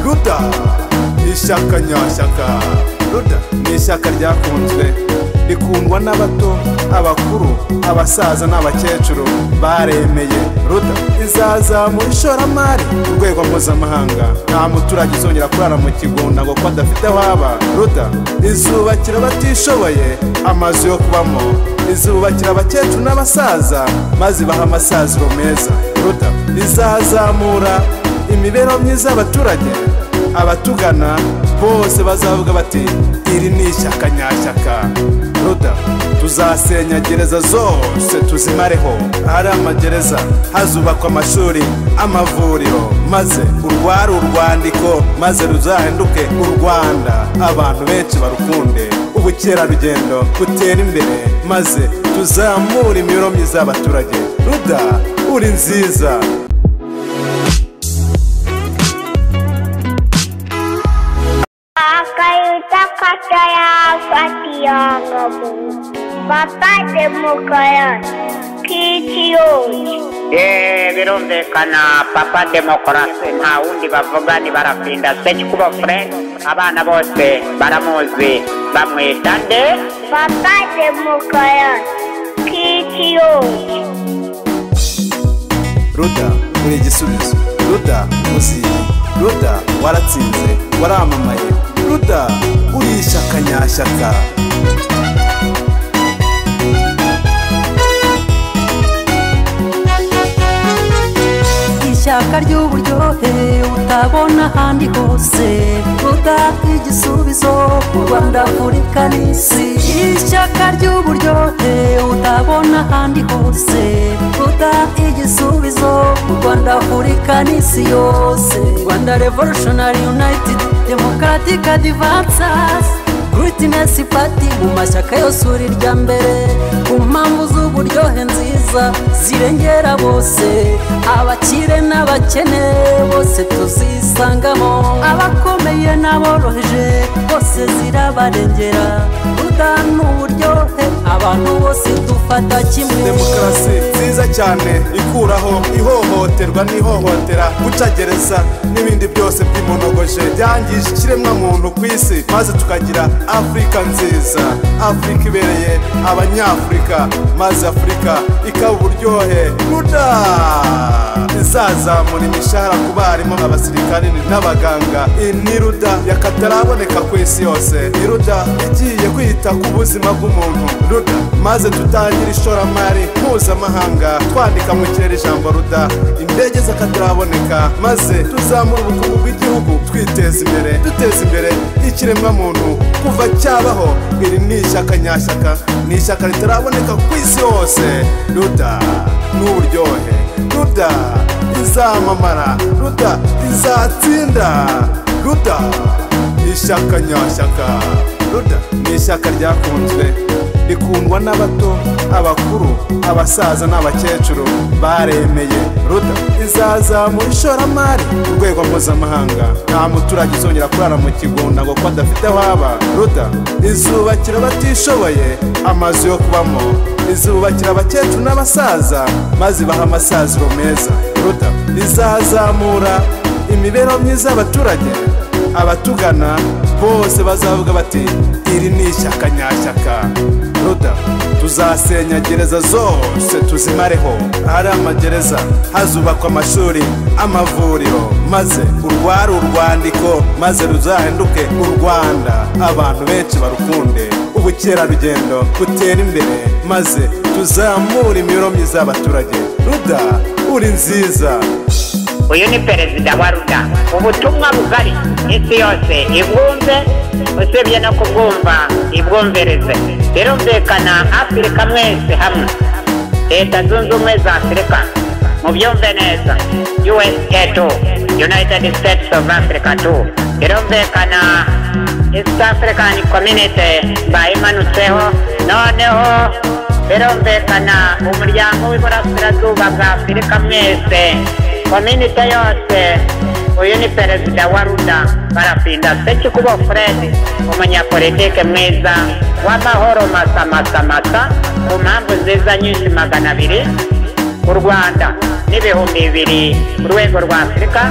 ruda ishyaka nyashyaka ruda ni ishyaka ryakunzwe rikundwa n'abato abakuru abasaza n'abakecuru baremeye ruda izazamura ishoramari ku rwego mpuzamahanga nta muturage uzongera kurara mu kigunda ngo kuko adafite aho aba ruda izubakira abatishoboye amazu yo kubamo izubakira abakecuru n'abasaza maze ibaha amasaziro meza ruda izazamura imibereho myiza y'abaturage abatugana bose bazavuga bati iri ni ishyaka nyashyaka ruda tuzasenya gereza zose tuzimareho ahari amagereza hazubakwa amashuri amavuriro maze urware urwandiko maze ruzahinduke u rwanda abantu benshi barukunde ubukerarugendo butere imbere maze tuzamure imibereho myiza y'abaturage ruda uri nziza Kakayuta kataya fatiyanga bu. Papa demokaya kitiyoji. Eee birumvikana papa demokarasi nta wundi bavuga ni barafinda sekikubo fure abana bose baramuzi bamwita nde Papa demokaya kitiyoji. ruda uri igisubizo ruda muziye ruda waratsinze waramamaye ruda uri ishyaka nyashyaka ishyaka ry'uburyohe utabona ahandi hose ruda igisubizo ku rwanda afurika n'isi ishyaka ry'uburyohe utabona ahandi hose ruda igisubizo ku rwanda afurika n'isi yose rwanda revolutionary united democratic advances Greatness Party mu mashyaka yose uri irya mbere ku mpamvu z'uburyohe nziza zirengera bose abakire n'abakene bose tuzisangamo abakomeye n'aboroheje bose zirabarengera udana uburyohe abantu bose dufata kimwe demokarasi nziza cyane ikuraho ihohoterwa n'ihohotera gucagereza n'ibindi byose by'imonogoje byangije ikiremwamuntu ku isi maze tukagira afurika nziza afurika ibereye abanyafurika maze afurika ikaba uburyohe ruda izazamura imishahara ku barimu abasirikari n'abaganga iyi ni ruda yakataraboneka ku isi yose ni ruda igiye kwita ku buzima bw'umuntu ruda maze tutangire ishoramari mpuzamahanga twandika mu kirere ijambo ruda indege z'akataraboneka maze tuzamure ubukungu bw'igihugu twiteza imbere duteza imbere ikiremwamuntu kuva cyabaho iri ni ishyaka nyashyaka ni ishyaka ritaraboneka ku isi yose ruda ni uburyohe ruda izamamara ruda izatsinda ruda ishyaka nyashyaka ruda ni ishyaka ryakunzwe rikundwa n'abato abakuru abasaza n'abakecuru baremeye ruda izazamura ishoramari ku rwego mpuzamahanga nta muturage uzongera kurara mu kigunda ngo kuko adafite aho aba ruda izubakira abatishoboye amazu yo kubamo izubakira abakecuru n'abasaza maze ibaha amasaziro meza ruda izazamura imibereho myiza y'abaturage abatugana bose bazavuga bati iri ni ishyaka nyashyaka ruda tuzasenya gereza zose tuzimareho ahari amagereza hazubakwa amashuri amavuriro maze urware urwandiko maze ruzahinduke u rwanda abantu benshi barukunde ubukerarugendo butere imbere maze tuzamure imibereho myiza y'abaturage ruda uri nziza uyu ni perezida wa ruda ubutumwa bugari isi yose ibwumve usibye no kubwumva ibwumvirize birumvikana afurika mwese hamwe leta zunze ubumwe za afurika mubyumve neza usa tu united states of africa tu birumvikana east african community bayimanutseho noneho birumvikana umuryango w'iburasirazuba bwa afurika mwese kominite yose uyu ni perezida wa ruda barafinda sekikubo furedi umunyapolitike mwiza w'amahoro masamasa masa ku mpamvu nziza nyinshi magana abiri u rwanda n'ibihumbi bibiri ku rwego rwa afurika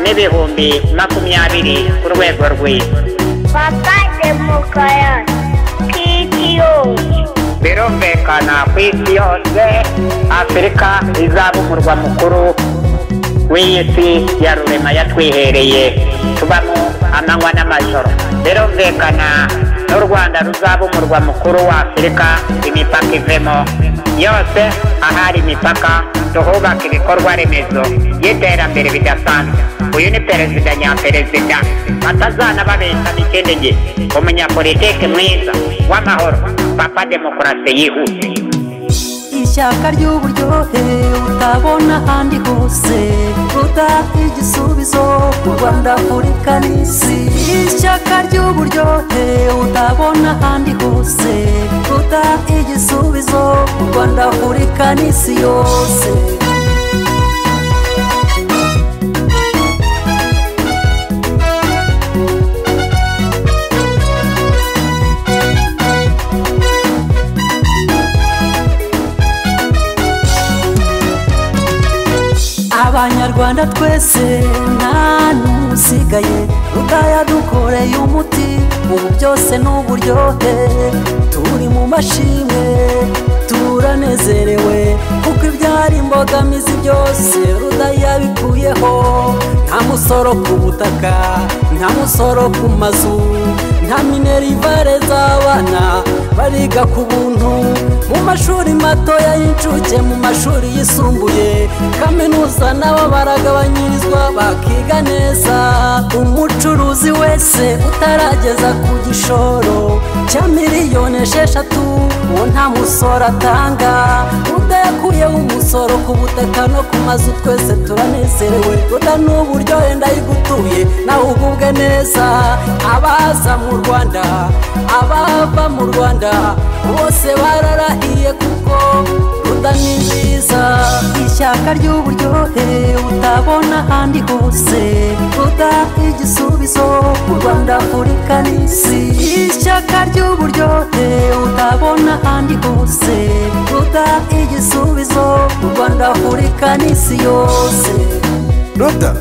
n'ibihumbi makumyabiri ku rwego rw'isi Papa Demokoyon, PTO, birumvikana ku isi yose afurika izaba umurwa mukuru w'iyi si ya rurema yatwihereye tubamo amanywa n'amajoro birumvikana n'u rwanda ruzaba umurwa mukuru wa afurika imipaka ivemo yose ahari imipaka tuhubaka ibikorwa remezo y'iterambere bidasanzwe uyu ni perezida nyaperezida batazana babeshana ikindi gihe umunyapolitiki mwiza w'amahoro papa demokarasi yihuse ishyaka ry'uburyohe utabona ahandi hose rudata igisubizo u rwanda afurika n'isi ishyaka ry'uburyohe utabona ahandi hose rudata igisubizo u rwanda afurika n'isi yose abanyarwanda twese nta n'usigaye rugaya dukoreye umuti ubu byose ni uburyohe turi mu mashimwe turanezerewe kuko ibyari imbogamizi byose rudaya bikuyeho nta musoro ku butaka nta musoro ku mazu nta minerivare z'abana bariga ku buntu mu mashuri matoya y'incuke mu mashuri yisumbuye kaminuza nabo baragabanyirizwa bakiga neza umucuruzi wese utarageza ku gishoro cya miliyoni esheshatu uwo nta musoro atanga udakuyeho umusoro ku butaka no ku mazu twese turanezerewe ruda n'uburyohe ndayigutuye nawe ugubwe neza abaza mu rwanda abava mu rwanda bose bararahiye kuko ruda ni nziza ishyaka ry'uburyohe utabona ahandi hose ruda igisubizo u rwanda afurika n'isi ishyaka ry'uburyohe utabona ahandi hose ruda igisubizo u rwanda afurika n'isi yose ruda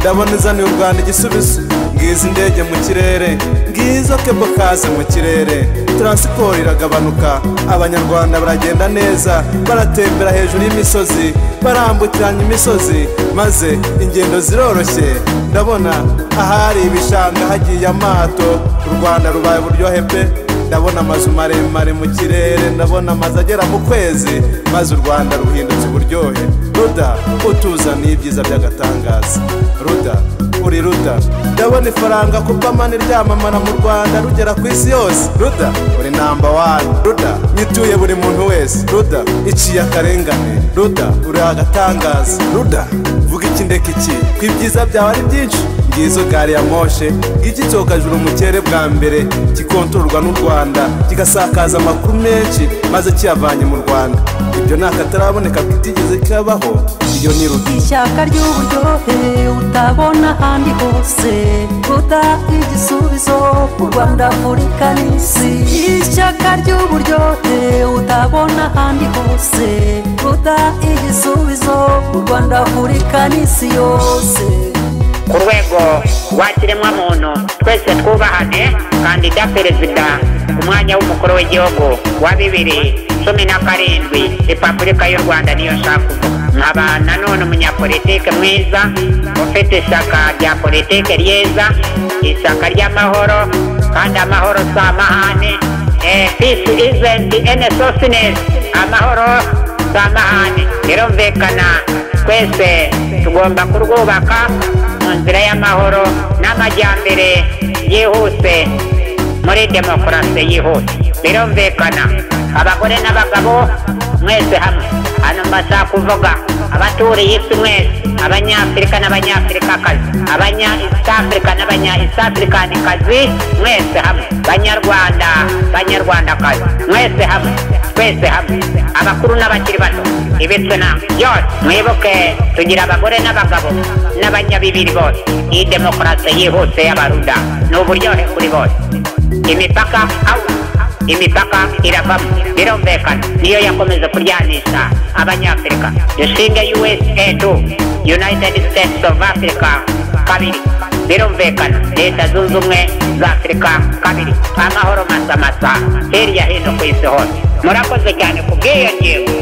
ndabona izaniye u rwanda igisubizo ngizi indege mu kirere ngizo kebo kaze mu kirere taransiporo iragabanuka abanyarwanda baragenda neza baratembera hejuru y'imisozi barambukiranya imisozi maze ingendo ziroroshye ndabona ahari ibishanga hagiye amato u rwanda rubaye uburyohe pe ndabona amazu maremare mu kirere ndabona amazu agera mu kwezi maze u rwanda ruhindutse uburyohe ruda utuzaniye ibyiza by'agatangaza ruda uri ruda ndabona ifaranga ku pamani ryamamara mu rwanda rugera ku isi yose ruda uri namba wani ruda nyituye buri muntu wese ruda iciye akarengane ruda uri agatangaza ruda vuga iki ndeka iki ko ibyiza byawe ari byinshi ngizo gari ya moshe igitokajuru mu kirere bwa mbere kikontororwa n'u rwanda kigasakaza amakuru menshi maze kiyavanye mu rwanda ibyo ni akataraboneka kitigeze kabaho iyo ni ruda ishyaka ry'uburyohe utabona ahandi hose ruda igisubizo u rwanda afurika n'isi ishyaka ry'uburyohe utabona ahandi hose ruda igisubizo u rwanda afurika n'isi yose ku rwego rw'ikiremwamuntu twese twubahane kandida perezida ku mwanya w'umukuru w'igihugu wa bibiri cumi na karindwi repubulika y'u rwanda niyo nshaka kuvuga nkaba nanone umunyapolitike mwiza ufite ishyaka rya politike ryiza ishyaka ry'amahoro kandi amahoro si amahane Eh, peace isn't any softness amahoro si amahane birumvikana twese tugomba kurwubaka mu nzira y'amahoro n'amajyambere yihuse muri demokarasi yihuse birumvikana abagore n'abagabo mwese hamwe hano mbashaka kuvuga abaturiye isi mwese abanyafurika n'abanyafurikakazi abanya east africa n'abanya east africanikazi mwese hamwe banyarwanda banyarwandakazi mwese hamwe twese hamwe abakuru n'abakiri bato ibitswe na byose mwibuke tugira abagore n'abagabo n'abanyabibiri bose iyi demokarasi yihuse y'abaruda ni uburyohe kuri bose imipaka awu imipaka iravamo birumvikana niyo yakomeza kuryanisha abanyafurika dushinge usa tu united states of africa kabiri birumvikana leta zunze ubumwe za afurika kabiri amahoro masamasa hirya hino ku isi hose murakoze cyane ku bw'iyo ngingo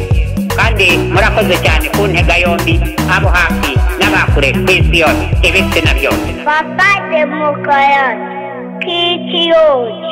kandi murakoze cyane ku ntega yombi abo hafi n'abakure ku isi yose ibitsina byose Papa de Mokoyon, Kitty Old.